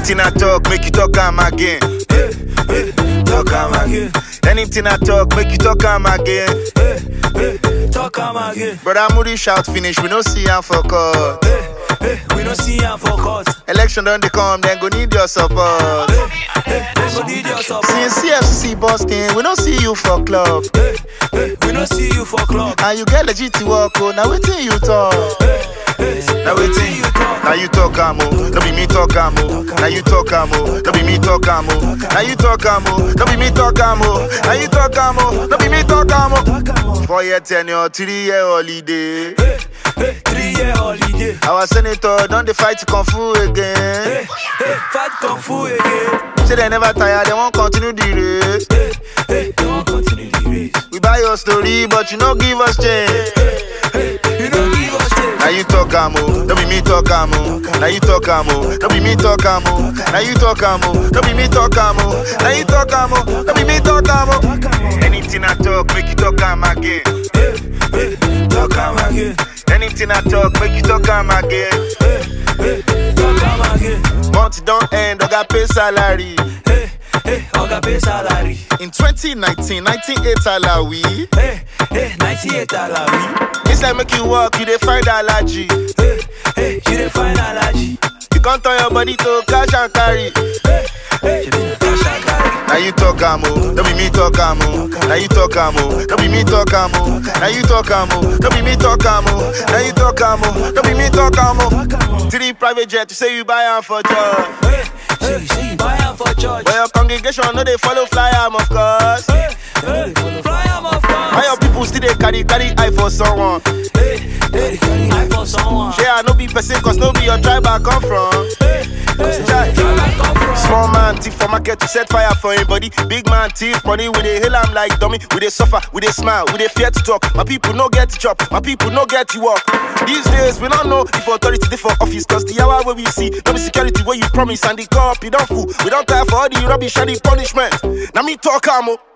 Anything I talk, make you talk am again. Hey, hey, talk am again. Anything I talk, make you talk am again. Hey, hey, talk am again. Brother Moody shout finish, we no see am for court. Hey, hey, we no see am for court. Election don dey come, then go need your support. Hey, hey, they go need your support. Since CFCC busting, we no see you for club. Hey, hey, we no see you for club. And you get legit to work, oh, now wetin you talk? Hey, Now wetin you talk? Now you talk am oh, no be me talk am oh. Now you talk am oh, no be me talk am oh. Now you talk am oh, no be me talk am oh. Now you talk am oh, no be me talk am oh. Talk am oh. Four year tenure, three year holiday. Hey, hey, three year holiday. Our senator don dey fight kung fu Hey, again. hey, fight kung fu again. Say they never tire, they wan continue the race. Hey, hey, they won't continue the race. We buy your story, but you no give us change. Hey, you don't give us change. Now you talk am oh, no be me talk am oh. Now you talk am oh, no be me talk am oh. Now you talk am oh, no be me talk am oh. Now you talk am oh, no be me talk am oh. Talk am oh. Anything I talk, make you talk am again. Hey, hey, talk am again. Anything I talk, make you talk am again. Hey, hey, talk am again. Month don't end, oga pay salary. Hey, hey, oga pay salary. In 2019, 98 alawi. Hey, hey, 98 alawi. Inside make you walk, you dey find allergy. Hey, hey, you dey find allergy. You can't turn your body to cash and carry. Hey, hey, you dey cash and carry. Now you talk am oh, no be me talk am oh. Now you talk am oh, no be me talk am oh. Now you talk am oh, no be me talk am oh. Now you talk am oh, no be me talk am oh. Talk am oh. Three private jet, you say you buy am for church. Hey, hey, say you buy am for church. But your congregation no dey follow fly am of course. Hey, hey, fly am of Why course. your people still dey carry carry eye for someone? Hey, hey, carry eye for someone. Shey I no be person cause no be your tribe I come from. Hey, hey, Chai. where I come from. Small man thief for market to set fire for him body. Big man thief money we dey hail am like dummy. We dey suffer, we dey smile, we dey fear to talk. My people no get chop, my people no get to work. These days we don't know if authority dey for office cause the hour wey we see no be security wey you promise and the cop you don fool. We don tire for all the rubbish and the punishment. Na me talk am o.